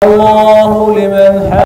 الله لمن حمده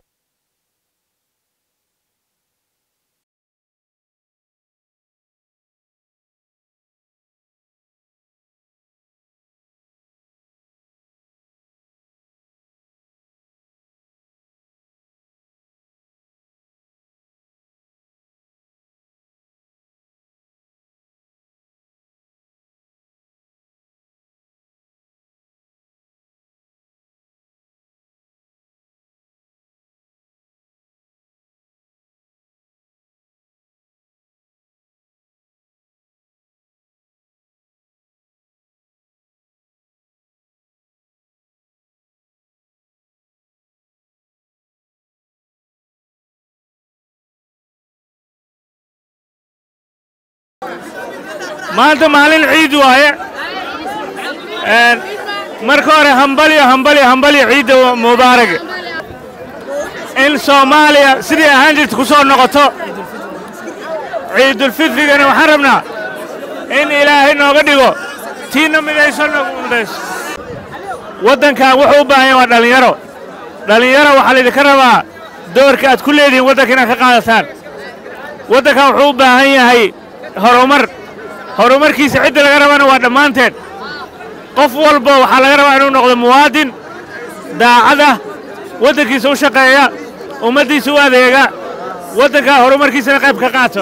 maanta maalin ciid waaye Een, marka hore hambalyo hambalyo hambalyo ciidda mubaarag in soomaaliya sidii ahaan jirta ku soo noqoto ciidulfitrigana waxaan rabnaa in ilaahay nooga dhigo tiina midayso noogu midayso waddankan wuxuu u baahan yahay waa dhallinyaro dhallinyaro waxaa laydinka rabaa doorka aad ku leedihiin waddanka inaad ka qaadataan waddankan wuxuu u baahan yahay horumar horumarkiisa cidda laga rabana waa dhammaanteen qof walba waxaa laga rabaa inuu noqdo muwaadin daacad ah waddankiisa u shaqeeya ummaddiisa u adeega waddankaa horumarkiisana qayb ka qaato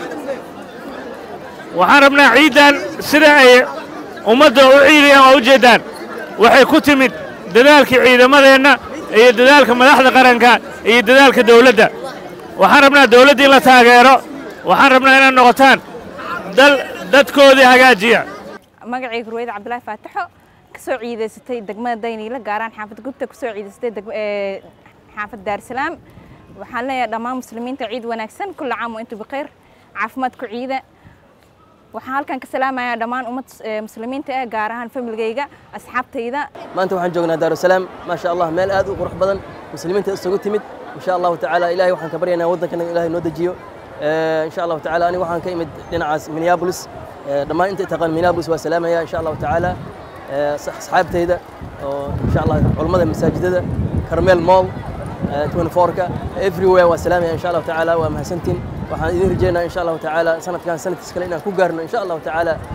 waxaan rabnaa ciiddan sida ay ummadda u ciidayaan waa u jeeddaan waxay ku timid dadaalkii ciidamadeenna iyo dadaalka madaxda qaranka iyo dadaalka dawladda waxaan rabnaa dawladda in la taageero waxaan rabnaa inaad noqotaan dal dadkoodii hagaajiya magacayga ruwayda cabdulaahi faataxo kasoo ciidaysatay degmada dayniile gaaraan xaafad gubta kusoo ciidaysatay degma- ee, xaafad daarsalaam waxaan leeyahay dhammaan muslimiinta ciid wanaagsan kulla caam wa intu bikhayr caafimaad ku ciida waxaan halkan ka salaamayaa dhammaan ummad ee, muslimiinta ah gaar ahaan familgayga asxaabtayda maanta waxaan joognaa daarusalaam maa sha allah meel aad u qurux badan muslimiinta isugu timid insha allahu tacaala ilahay waxaan ka baryaynaa waddankana ilahay noo dejiyo Eh, insha allahu tacaala aniga waxaan ka imid dhinacaas minneapolis Eh, dhammaan inta taqaan minneapolis waa salaamaya insha allahu tacaala Eh, sax- asxaabtayda oo insha allah culummada masaajidada carmel mall eh, 24ka everywhere waa salaamaya insha allahu tacaala waa mahadsantiin waxaan idin rajeynaa insha allahu tacaala sanadkan sanadkiis kale inaan ku gaarno insha allahu tacaala